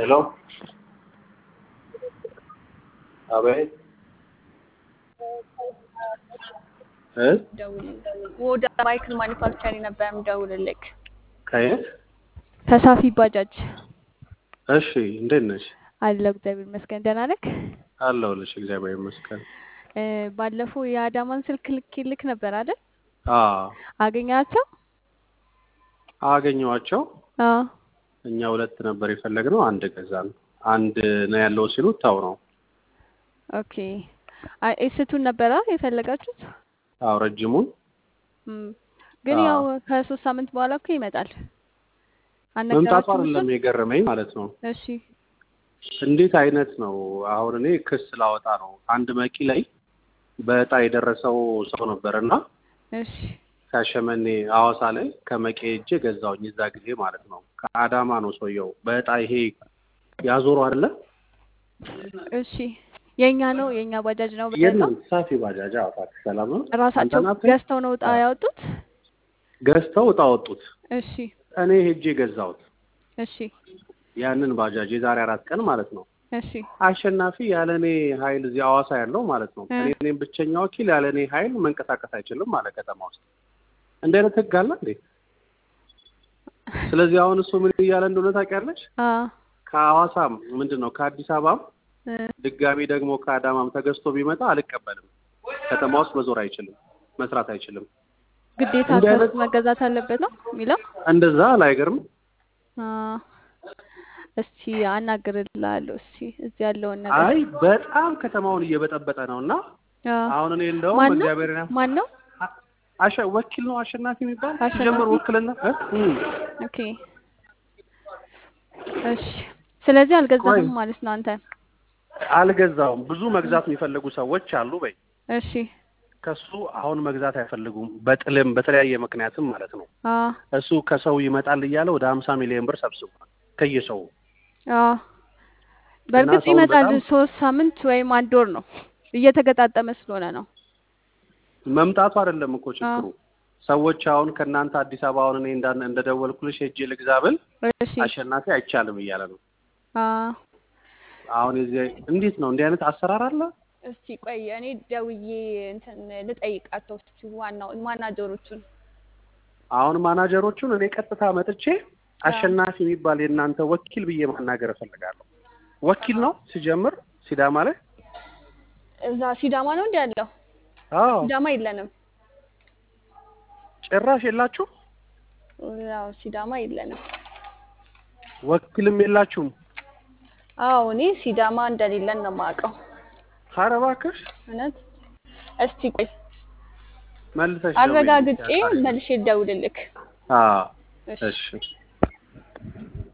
હેલો હા ભાઈ እ ወደ ማይክል ማኒፋክቸሪንግ ነበር የምደውልልክ። ከየት? ከሳፊ ባጃጅ እሺ እንዴት ነሽ? አለሁ እግዚአብሔር ይመስገን። ደህና ነክ? አለሁልሽ እግዚአብሔር ይመስገን። እ ባለፈው የአዳማን ስልክ ልኬልክ ነበር አይደል? አዎ አገኛቸው? አገኘኋቸው። አዎ እኛ ሁለት ነበር የፈለግነው፣ አንድ ገዛን። አንድ ነው ያለው ሲሉ ታው ነው። ኦኬ። አይ ኤስቱን ነበራ የፈለጋችሁት? አዎ ረጅሙን እም፣ ግን አዎ። ያው ከሶስት ሳምንት በኋላ እኮ ይመጣል። መምጣቱ አልነገራችሁም አይደለም እሱን? የገረመኝ ማለት ነው። እሺ እንዴት አይነት ነው? አሁን እኔ ክስ ላወጣ ነው። አንድ መቂ ላይ በእጣ የደረሰው ሰው ነበር እና እሺ ከሸመኔ ሐዋሳ ላይ ከመቄ ሄጄ ገዛውኝ እዛ ጊዜ ማለት ነው። ከአዳማ ነው ሰውየው በእጣ ይሄ ያዞሩ አይደለ? እሺ የኛ ነው የኛ ባጃጅ ነው በእጣ የለም ሳፊ ባጃጅ አዎ፣ ታክሲ ሰላም ነው። ራሳቸው አንተ ናት? ገዝተው ነው እጣ ያወጡት? ገዝተው እጣ ወጡት። እሺ እኔ ሄጄ ገዛሁት እሺ ያንን ባጃጅ የዛሬ አራት ቀን ማለት ነው። እሺ አሸናፊ ያለ እኔ ኃይል እዚህ ሐዋሳ ያለው ማለት ነው። እ እኔ እኔም ብቸኛ ወኪል ያለ እኔ ኃይል መንቀሳቀስ አይችልም ማለት ከተማ ውስጥ እንዲህ አይነት ህግ አለ እንዴ? ስለዚህ አሁን እሱ ምን እያለ እንደሆነ ታውቂያለሽ? አ ከሐዋሳም ምንድን ነው ከአዲስ አበባም እ ድጋሚ ደግሞ ከአዳማም ተገዝቶ ቢመጣ አልቀበልም። ከተማ ውስጥ መዞር አይችልም፣ መስራት አይችልም። ግዴታ እንዲህ አይነት ከውስጥ መገዛት አለበት ነው የሚለው? እንደዛ አላይገርም? አ እስቲ አናግርልሃለሁ። እስቲ እዚህ ያለውን ነገር አይ በጣም ከተማውን እየበጠበጠ ነው እና አ አሁን እኔ እንደውም ማን ነው እግዚአብሔር ማን ነው? አሸ ወኪል ነው አሸናፊ የሚባል አሸናፊ ሲጀምር ውክልና እ? እም። ኦኬ እሺ። ስለዚህ ቆይ አልገዛህም ማለት ነው አንተ? አልገዛውም። ብዙ መግዛት የሚፈልጉ ሰዎች አሉ በይ እሺ ከሱ አሁን መግዛት አይፈልጉም። በጥልም በተለያየ ምክንያትም ማለት ነው። አ እሱ ከሰው ይመጣል እያለ ወደ ሀምሳ ሚሊዮን ብር ሰብስቧል ከየሰው አ እና በእርግጥ ሰውን ይመጣል። በጣም ሶስት ሳምንት ወይም አንድ ወር ነው እየተገጣጠመ ስለሆነ ነው። መምጣቱ አይደለም እኮ አ ችግሩ። ሰዎች አሁን ከእናንተ አዲስ አበባ አሁን እኔ እንዳን- እንደደወልኩልሽ ሄጄ ልግዛ ብል እሺ አሸናፊ አይቻልም እያለ ነው። አ አሁን የዚህ እንዴት ነው እንዲህ አይነት አሰራር አለ? እስቲ ቆይ እኔ ደውዬ እንትን ልጠይቃቸው እስቲ ዋናው ማናጀሮቹን። አሁን ማናጀሮቹን እኔ ቀጥታ መጥቼ አ አሸናፊ የሚባል የእናንተ ወኪል ብዬ ማናገር እፈልጋለሁ። ወኪል ነው ሲጀምር ሲዳማ ላይ እዛ ሲዳማ ነው እንዲ ያለው? አዎ ሲዳማ የለንም። ጭራሽ የላችሁ ያው ሲዳማ የለንም። ወኪልም የላችሁም። አዎ እኔ ሲዳማ እንደሌለን ነው የማውቀው። ኧረ እባክሽ እውነት እስቲ ቆይ መልሰሽ ደውዪልኝ አረጋግጬ ካሪፍ። መልሼ ልደውልልክ። አዎ እሺ እሺ